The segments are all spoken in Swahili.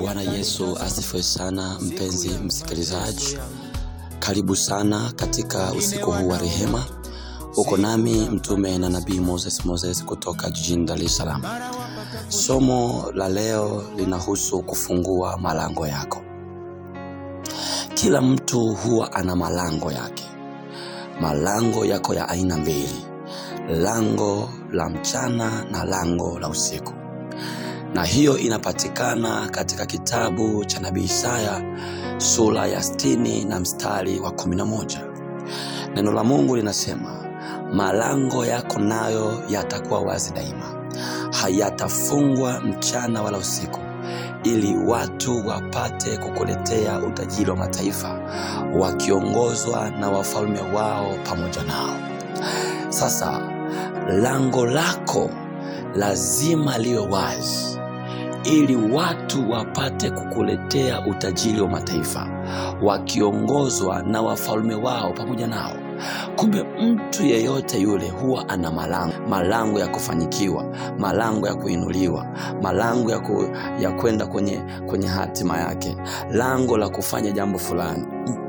Bwana Yesu asifiwe sana, mpenzi msikilizaji, karibu sana katika usiku huu wa rehema. Uko nami mtume na nabii Moses Moses kutoka jijini Dar es Salaam. Somo la leo linahusu kufungua malango yako. Kila mtu huwa ana malango yake. Malango yako ya aina mbili, lango la mchana na lango la usiku na hiyo inapatikana katika kitabu cha nabii Isaya sura ya sitini na mstari wa kumi na moja. Neno la Mungu linasema malango yako nayo yatakuwa wazi daima, hayatafungwa mchana wala usiku, ili watu wapate kukuletea utajiri wa mataifa, wakiongozwa na wafalme wao pamoja nao. Sasa lango lako lazima liwe wazi ili watu wapate kukuletea utajiri wa mataifa wakiongozwa na wafalme wao pamoja nao. Kumbe mtu yeyote yule huwa ana malango, malango ya kufanyikiwa, malango ya kuinuliwa, malango ya, ku, ya kwenda kwenye, kwenye hatima yake, lango la kufanya jambo fulani.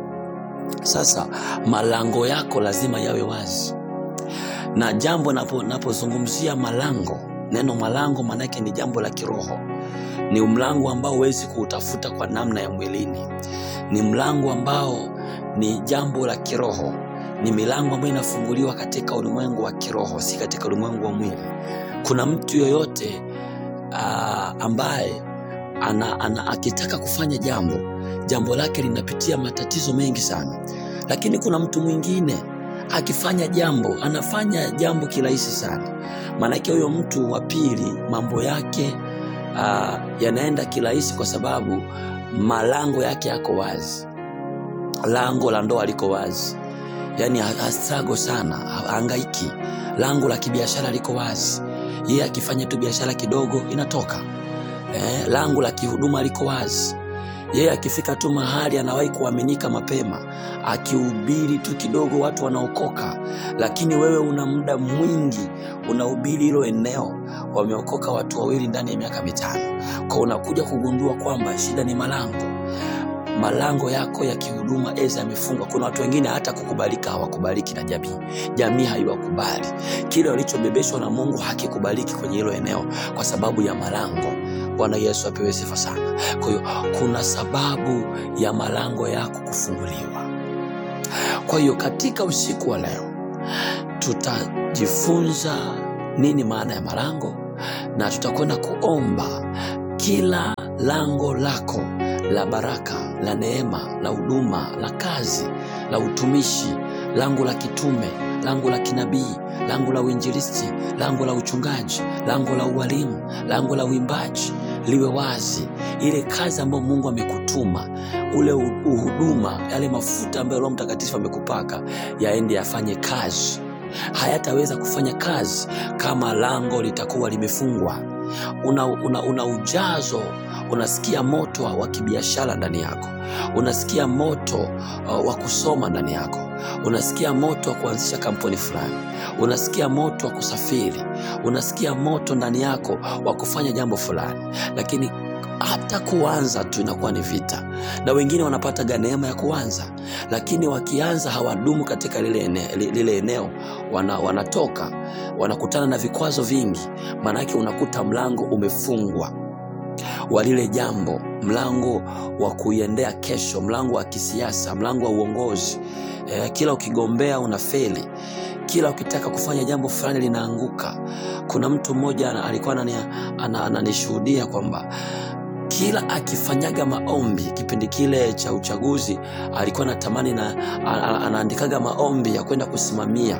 Sasa malango yako lazima yawe wazi, na jambo napozungumzia malango, neno malango maanake ni jambo la kiroho ni mlango ambao huwezi kuutafuta kwa namna ya mwilini. Ni mlango ambao ni jambo la kiroho, ni milango ambayo inafunguliwa katika ulimwengu wa kiroho, si katika ulimwengu wa mwili. Kuna mtu yoyote uh, ambaye ana, ana, akitaka kufanya jambo, jambo lake linapitia matatizo mengi sana, lakini kuna mtu mwingine akifanya jambo anafanya jambo kirahisi sana. Maanake huyo mtu wa pili mambo yake Uh, yanaenda kirahisi kwa sababu malango yake yako wazi. Lango la ndoa liko wazi, yaani hastrago sana, haangaiki. Lango la kibiashara liko wazi, yeye akifanya tu biashara kidogo inatoka. Eh, lango la kihuduma liko wazi, yeye akifika tu mahali anawahi kuaminika mapema, akihubiri tu kidogo watu wanaokoka. Lakini wewe una muda mwingi unahubiri hilo eneo, wameokoka watu wawili ndani ya miaka mitano, kwa unakuja kugundua kwamba shida ni malango. Malango yako ya kihuduma eza yamefungwa. Kuna watu wengine hata kukubalika hawakubaliki na jamii, jamii haiwakubali. Kile walichobebeshwa na Mungu hakikubaliki kwenye hilo eneo kwa sababu ya malango. Bwana Yesu apewe sifa sana. Kwa hiyo kuna sababu ya malango yako kufunguliwa. Kwa hiyo katika usiku wa leo tutajifunza nini maana ya malango, na tutakwenda kuomba kila lango lako la baraka, la neema, la huduma, la kazi, la utumishi, lango la kitume, lango la kinabii, lango la uinjilisti, lango la uchungaji, lango la ualimu, lango la uimbaji liwe wazi. Ile kazi ambayo Mungu amekutuma, ule uhuduma, yale mafuta ambayo Roho Mtakatifu amekupaka yaende yafanye kazi. Hayataweza kufanya kazi kama lango litakuwa limefungwa. Una, una, una ujazo, unasikia moto wa kibiashara ndani yako, unasikia moto uh, wa kusoma ndani yako, unasikia moto wa kuanzisha kampuni fulani, unasikia moto wa kusafiri, unasikia moto ndani yako wa kufanya jambo fulani, lakini hata kuanza tu inakuwa ni vita, na wengine wanapata neema ya kuanza, lakini wakianza hawadumu katika lile eneo, lile eneo wana, wanatoka wanakutana na vikwazo vingi. Maanake unakuta mlango umefungwa wa lile jambo, mlango wa kuiendea kesho, mlango wa kisiasa, mlango wa uongozi. E, kila ukigombea unafeli, kila ukitaka kufanya jambo fulani linaanguka. Kuna mtu mmoja alikuwa ananishuhudia kwamba kila akifanyaga maombi kipindi kile cha uchaguzi alikuwa anatamani na anaandikaga maombi ya kwenda kusimamia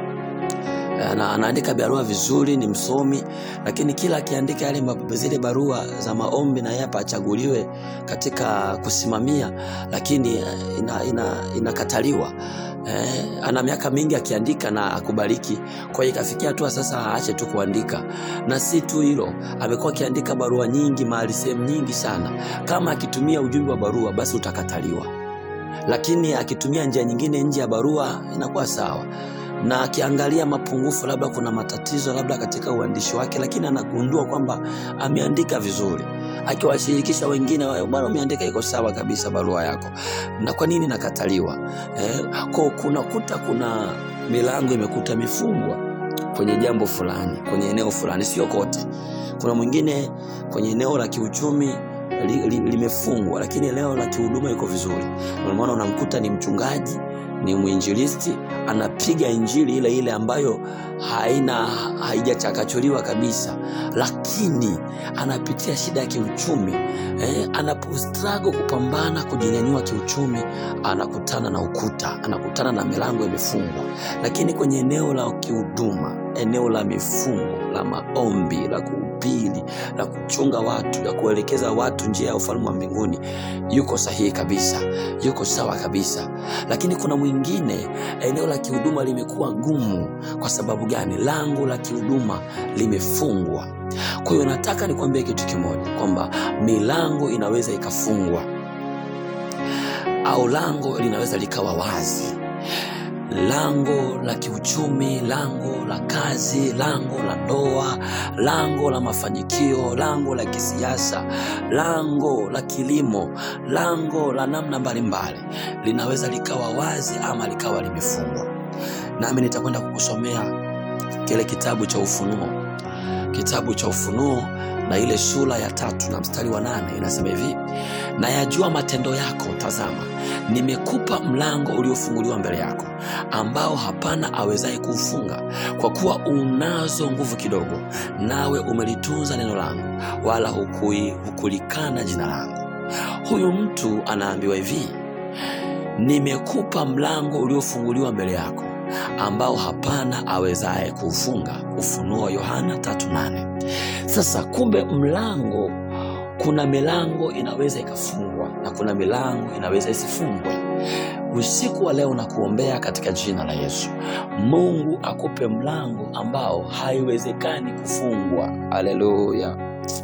na anaandika barua vizuri, ni msomi, lakini kila akiandika yale zile barua za maombi na yeye achaguliwe katika kusimamia, lakini inakataliwa. Ina, ina eh, ana miaka mingi akiandika na akubariki. Kwa hiyo ikafikia hatua sasa aache tu kuandika, na si tu hilo, amekuwa akiandika barua nyingi mahali sehemu nyingi sana. Kama akitumia ujumbe wa barua, basi utakataliwa, lakini akitumia njia nyingine nje ya barua inakuwa sawa na akiangalia mapungufu, labda kuna matatizo labda katika uandishi wake, lakini anagundua kwamba ameandika vizuri, akiwashirikisha wengine, "Wewe bwana, umeandika iko sawa kabisa barua yako, na kwa nini nakataliwa? Eh, kwa kunakuta kuna milango imekuta imefungwa kwenye jambo fulani, kwenye eneo fulani, sio kote. Kuna mwingine kwenye eneo la kiuchumi li, li, limefungwa, lakini eneo la kihuduma iko vizuri. Ndio maana unamkuta ni mchungaji, ni mwinjilisti, anapiga injili ile ile ambayo haina haijachakachuliwa kabisa, lakini anapitia shida ya kiuchumi eh, anapostrago kupambana kujinyanyua kiuchumi, anakutana na ukuta, anakutana na milango imefungwa. Lakini kwenye eneo la kihuduma, eneo la mifungo, la maombi, la kuhubiri, la kuchunga watu, la kuelekeza watu njia ya ufalme wa mbinguni, yuko sahihi kabisa, yuko sawa kabisa. Lakini kuna mwingine, eneo la kihuduma limekuwa gumu. Kwa sababu gani? Lango la kihuduma limefungwa. Kwa hiyo nataka nikwambie kitu kimoja, kwamba milango inaweza ikafungwa au lango linaweza likawa wazi lango la kiuchumi, lango la kazi, lango la ndoa, lango la mafanikio, lango la kisiasa, lango la kilimo, lango la namna mbalimbali linaweza likawa wazi ama likawa limefungwa. Nami nitakwenda kukusomea kile kitabu cha Ufunuo, kitabu cha Ufunuo na ile sura ya tatu na mstari wa nane inasema hivi: na yajua matendo yako, tazama, nimekupa mlango uliofunguliwa mbele yako, ambao hapana awezaye kuufunga. Kwa kuwa unazo nguvu kidogo, nawe umelitunza neno langu, wala hukui, hukulikana jina langu. Huyu mtu anaambiwa hivi, nimekupa mlango uliofunguliwa mbele yako, ambao hapana awezaye kuufunga. Ufunuo Yohana 3:8. Sasa kumbe mlango kuna milango inaweza ikafungwa na kuna milango inaweza isifungwe. Usiku wa leo nakuombea katika jina la Yesu, Mungu akupe mlango ambao haiwezekani kufungwa. Haleluya!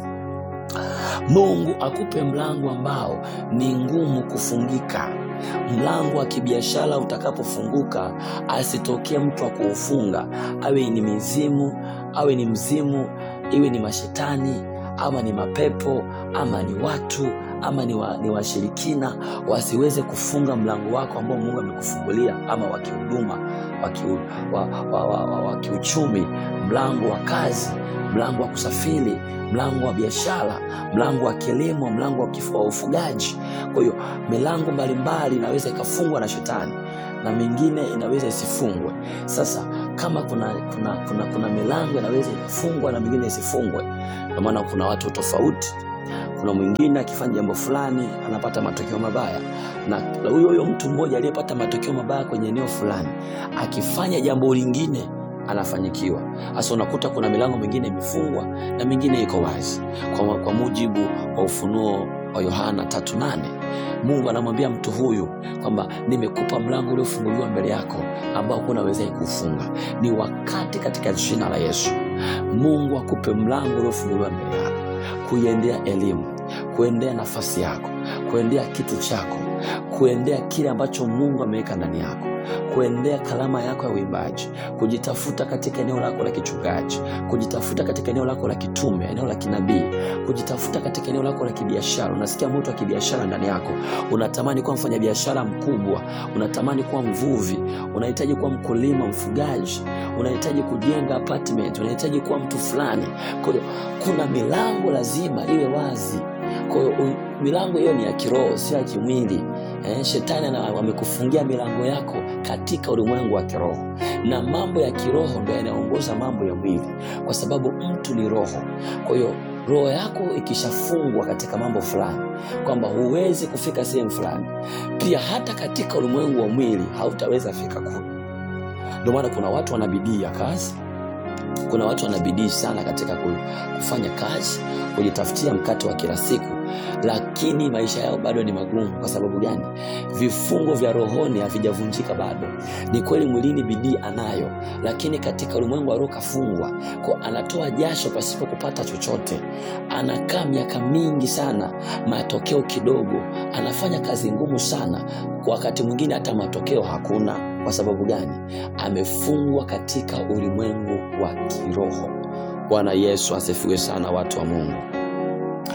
Mungu akupe mlango ambao ni ngumu kufungika. Mlango wa kibiashara utakapofunguka, asitokee mtu wa kuufunga, awe ni mizimu, awe ni mzimu, iwe ni mashetani ama ni mapepo ama ni watu ama ni, wa, ni washirikina wasiweze kufunga mlango wako ambao Mungu amekufungulia, ama wa kihuduma, wa, kiu, wa, wa, wa, wa, wa kiuchumi, mlango wa kazi, mlango wa kusafiri, mlango wa biashara, mlango wa kilimo, mlango wa kifu- wa ufugaji. Kwa hiyo milango mbalimbali inaweza ikafungwa na shetani na mingine inaweza isifungwe. Sasa kama kuna, kuna, kuna, kuna milango inaweza ikafungwa na mingine isifungwe, ndio maana kuna watu tofauti. Kuna mwingine akifanya jambo fulani anapata matokeo mabaya, na huyo huyo mtu mmoja aliyepata matokeo mabaya kwenye eneo fulani akifanya jambo lingine anafanyikiwa. Sasa unakuta kuna milango mingine imefungwa na mingine iko wazi, kwa, kwa mujibu wa Ufunuo wa Yohana 3:8 Mungu anamwambia mtu huyu kwamba nimekupa mlango uliofunguliwa mbele yako ambao hakuna awezaye kuufunga. Ni wakati katika jina la Yesu Mungu akupe mlango uliofunguliwa mbele yako, kuiendea elimu, kuendea nafasi yako, kuendea kitu chako, kuendea kile ambacho Mungu ameweka ndani yako, kuendea kalama yako ya uimbaji, kujitafuta katika eneo lako la kichungaji, kujitafuta katika eneo lako la kitume, eneo la kinabii, kujitafuta katika eneo lako la kibiashara. Unasikia moto wa kibiashara ndani yako, unatamani kuwa mfanyabiashara mkubwa, unatamani kuwa mvuvi, unahitaji kuwa mkulima, mfugaji, unahitaji kujenga apartment, unahitaji kuwa mtu fulani. Kwa hiyo kuna milango lazima iwe wazi. Kwa hiyo u- milango hiyo ni ya kiroho, sio ya kimwili. Eh, shetani ana- amekufungia milango yako katika ulimwengu wa kiroho, na mambo ya kiroho ndio yanaongoza mambo ya mwili, kwa sababu mtu ni roho. Kwa hiyo roho yako ikishafungwa katika mambo fulani, kwamba huwezi kufika sehemu fulani, pia hata katika ulimwengu wa mwili hautaweza fika kule. Ndio maana kuna watu wana bidii ya kazi, kuna watu wana bidii sana katika ku- kufanya kazi, kujitafutia mkate wa kila siku, lakini maisha yao bado ni magumu. Kwa sababu gani? Vifungo vya rohoni havijavunjika bado. Ni kweli mwilini bidii anayo, lakini katika ulimwengu wa roho kafungwa, kwa anatoa jasho pasipo kupata chochote, anakaa miaka mingi sana, matokeo kidogo, anafanya kazi ngumu sana, kwa wakati mwingine hata matokeo hakuna. Kwa sababu gani? Amefungwa katika ulimwengu wa kiroho. Bwana Yesu asifiwe sana, watu wa Mungu.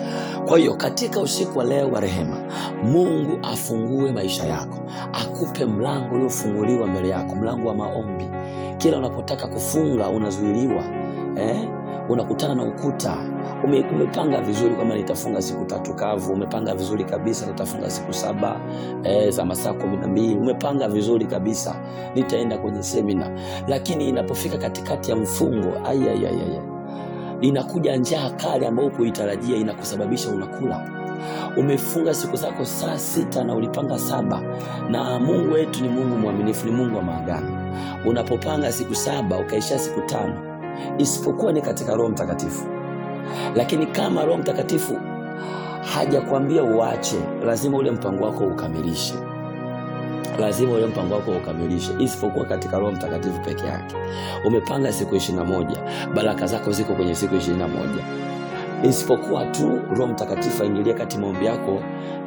kwa hiyo katika usiku wa leo wa rehema mungu afungue maisha yako akupe mlango uliofunguliwa mbele yako mlango wa maombi kila unapotaka kufunga unazuiliwa eh? unakutana na ukuta Ume, umepanga vizuri kwamba nitafunga siku tatu kavu umepanga vizuri kabisa nitafunga siku saba eh, za masaa kumi na mbili umepanga vizuri kabisa nitaenda kwenye semina lakini inapofika katikati ya mfungo ayayayaya inakuja njaa kali ambayo kuitarajia inakusababisha unakula umefunga siku zako saa sita na ulipanga saba na mungu wetu ni mungu mwaminifu ni mungu wa maagano unapopanga siku saba ukaishia siku tano isipokuwa ni katika roho mtakatifu lakini kama roho mtakatifu hajakwambia uache lazima ule mpango wako ukamilishe lazima ule mpango wako ukamilishe isipokuwa katika roho mtakatifu peke yake umepanga siku ishirina moja baraka zako ziko kwenye siku ishirina moja isipokuwa tu roho mtakatifu aingilie kati maombi yako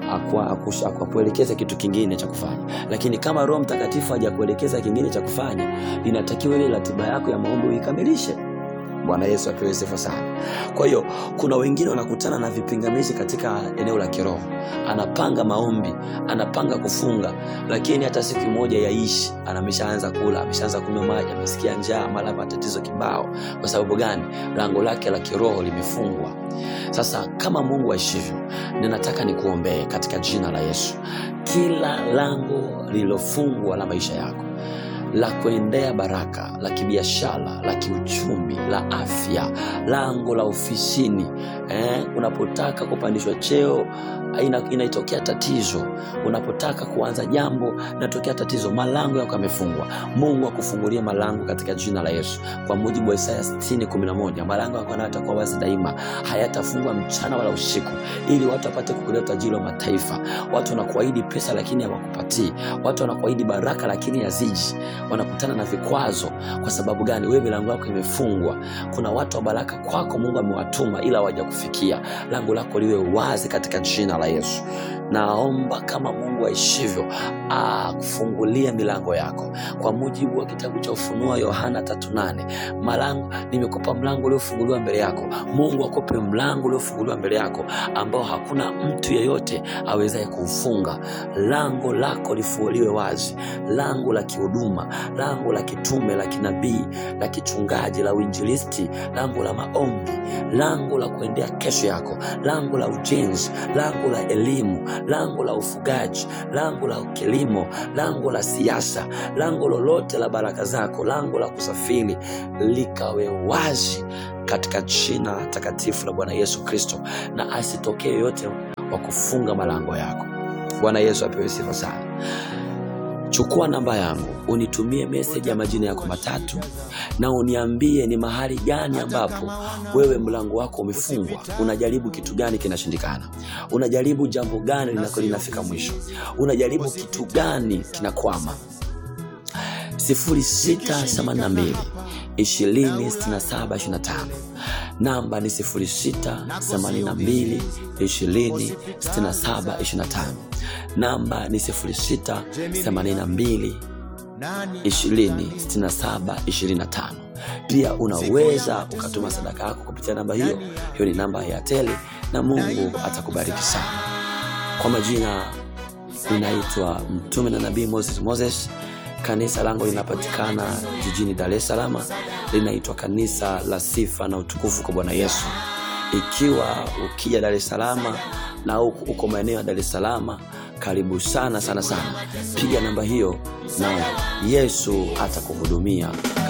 akuelekeza kitu kingine cha kufanya lakini kama roho mtakatifu hajakuelekeza kingine cha kufanya inatakiwa ile ratiba yako ya maombi uikamilishe bwana yesu apewe sifa sana kwa hiyo kuna wengine wanakutana na vipingamizi katika eneo la kiroho anapanga maombi anapanga kufunga lakini hata siku moja yaishi anameshaanza kula ameshaanza kunywa maji amesikia njaa mara matatizo kibao kwa sababu gani lango lake la kiroho limefungwa sasa kama mungu aishivyo ninataka nikuombee katika jina la yesu kila lango lililofungwa la maisha yako la kuendea baraka la kibiashara la kiuchumi la afya lango la ofisini eh, unapotaka kupandishwa cheo ina, inaitokea tatizo unapotaka kuanza jambo inatokea tatizo malango yako yamefungwa mungu akufungulie malango katika jina la yesu kwa mujibu wa isaya 611 malango yako yanayatakuwa wazi daima hayatafungwa mchana wala usiku ili watu wapate kukulia utajiri wa mataifa watu wanakuahidi pesa lakini hawakupatii watu wanakuahidi baraka lakini haziji wanakutana na vikwazo kwa sababu gani wewe milango yako imefungwa kuna watu wa baraka kwako mungu amewatuma ila hawajakufikia lango lako liwe wazi katika jina la yesu naomba kama mungu aishivyo akufungulie milango yako kwa mujibu wa kitabu cha ufunuo yohana 38 malango nimekupa mlango uliofunguliwa mbele yako mungu akupe mlango uliofunguliwa mbele yako ambao hakuna mtu yeyote awezaye kuufunga lango lako lifuuliwe wazi lango la kihuduma lango la kitume la kinabii la kichungaji la uinjilisti lango la maombi lango la kuendea kesho yako lango la ujenzi lango la elimu lango la ufugaji lango la kilimo lango la siasa lango lolote la baraka zako lango la kusafiri likawe wazi katika jina takatifu la bwana yesu kristo na asitokee yoyote wa kufunga malango yako bwana yesu apewe sifa sana chukua namba yangu unitumie meseji ya majina yako matatu na uniambie ni mahali gani ambapo wewe mlango wako umefungwa unajaribu kitu gani kinashindikana unajaribu jambo gani linako linafika mwisho unajaribu kitu gani kinakwama 0682 206725 namba ni 0682 206725 namba ni 0682 206725 pia unaweza ukatuma sadaka yako kupitia namba hiyo hiyo ni namba ya tele na mungu atakubariki sana kwa majina inaitwa mtume na nabii moses moses kanisa langu linapatikana jijini dar es salama linaitwa kanisa la sifa na utukufu kwa bwana yesu ikiwa ukija dar es salama na uko maeneo ya dar es salama karibu sana sana sana piga namba hiyo na yesu atakuhudumia